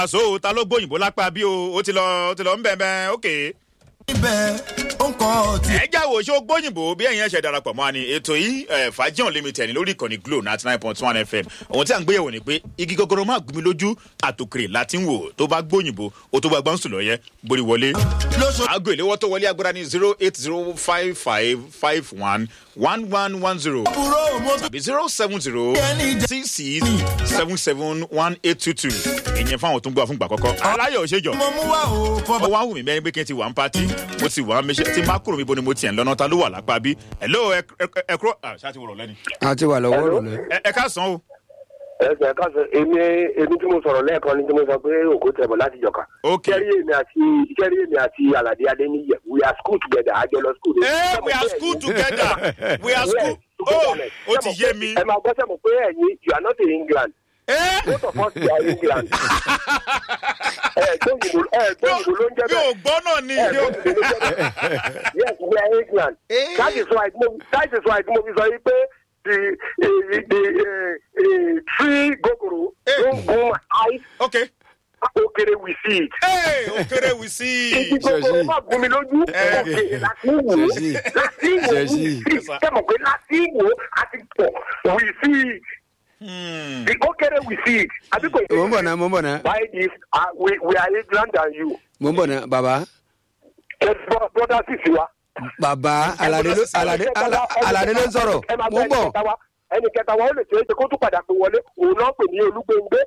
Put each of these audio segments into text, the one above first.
àṣọ ta ló gbóyìnbó lápá bí o ó ti lọ ó ti lọ ń bẹ̀ bẹ́ẹ̀ ókè. níbẹ̀ ó ń kọ́ ọtí. ẹ já wo ṣó gbóyìnbó bí ẹ̀yin ẹ̀ṣẹ̀ darapọ̀ mọ́ ni ètò yìí fàájì unlimited ní lórí ìkànnì glo ninety nine point one fm ohun tí à ń gbéyẹ̀wò ni pé igi gogoro máa gbin mi lójú àtòkèrè láti ń wò tó bá gbóyìnbó ó tó bá gbọ́n sùn lọ́yẹ́ borí wọlé. lóṣù aago ìléwọ́ tó wọlé agbára ní zero eight zero five five five one one one one zero àbúrò mo tún tàbí zero seven zero six six seven seven one eight two two ìyẹn fáwọn tó ń gbọ́ fúngbà kọ́kọ́. aláyọ̀ ṣèjọ mo mú wá o fọba. ó wá wù mí bẹ́ẹ̀ pé kí n ti wà ń pátí mo ti wà ń méṣẹ́ tí má kúrò mi bo ni mo tiẹ̀ ń lọ́nà ta ló wà lápá bí hello ẹ ẹ- ẹ kúrò ah, ṣáà ti wọ̀rọ̀ lẹ́ni. a ti wà lọ́wọ́ rò lẹ́. ẹ ẹ ká san o. ẹsẹ̀ ká sọ èmi èmi tí mo sọ̀rọ̀ lẹ́ẹ̀kan ni tí mo sọ pé òkú tẹ̀bọ̀ láti jọ̀ka. ok kẹ́rí èmi àti kẹ́rí èmi àti alade adeniyi we are school together àjọ lọ school. Eh, we are school together we are school oh ó ti yé mi. ẹ máa gbọ́ sẹ́mu pé ẹ̀yin you are not in england Eh, both of us we are england. ẹ gbóyìnbó ẹ gbóyìnbó ló ń jẹ́ mi ò bẹ́ẹ̀. gbọ́ náà ni. ẹ gbóyìnbó ló ń jẹ́ bẹ́ẹ̀. yes we are england. Eh. that is why mo that is why mo fi sọ yìí pé the eh, the eh, eh, tree gogoro Eh. don go my eyes ok okere we see it. ee òkèrè wì sí i. Ibi gbogbo má gún mi lójú. Eh. Òkè láti wò ó. Ṣèṣì. Láti wò ó. Ṣèṣì. Sẹ́mọ̀ pé láti wò ó àti pọ̀ we see it. Hmm. The okere we see it. Àbí kò mo ń bọ̀ náà mo ń bọ̀ náà By this, uh, we, we are England than you. mo ń bọ̀ náà bàbá Ẹ bọ́ brother sì sí wa. bàbá alade ló alade Ala- alade ló ń sọ̀rọ̀ Ẹ máa mo ń gbọ́ bọ̀. ẹni kẹta wa. Ẹni kẹta wa ó lè ṣe é ṣe kó tún padà pé wọlé. Òun náà pè ní olúgbéngbé.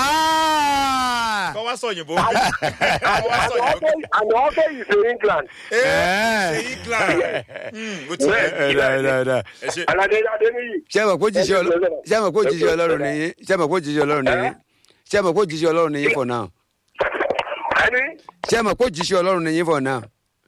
Ah! kọ́ wá sọ òyìnbó. kọ́ wá sọ òyìnbó. And also is in England. ee Eh. ṣe england. Hmm, ó ti Well, yẹ. Ẹ dá, ẹ dá, ẹ dá. ẹ ṣe. Alade Adeniyi. ṣé ẹ mọ̀ kó jíṣẹ́ ọlọ́run ṣé ẹ mọ̀ kó jíṣẹ́ ọlọ́run nìyí ṣé ẹ mọ̀ kó jíṣẹ́ ọlọ́run nìyí ṣé ẹ mọ̀ kó jíṣẹ́ ọlọ́run nìyí for now Ẹni ṣé ẹ mọ̀ kó jíṣẹ́ ọlọ́run nìyí for now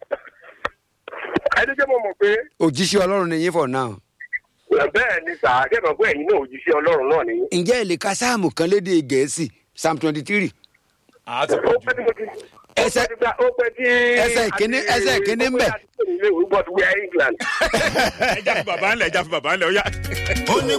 ẹni jẹ́ mo mọ̀ pé òjíṣẹ́ ọlọ́run nìyí for now. bẹ́ẹ̀ ni sà kẹ́kọ̀ọ́ pé ẹ̀yin náà òjíṣẹ́ ọlọ́run náà nìyí. ǹjẹ́ ẹ lè ka sáàmù kan lédè gẹ̀ẹ́sì psalm twenty three àá ti ó pọ̀ pẹ́ tí mo ti. Ẹsẹ̀- ó pẹ́ tí gba- ó pẹ́ tí. ẹsẹ̀ ìkíní- ẹsẹ̀ ìkíní ń bẹ̀. but we are England. ẹ já fi bàbá ńlẹ̀ ẹ já fi bàbá ńlẹ̀ ó yá. ó ní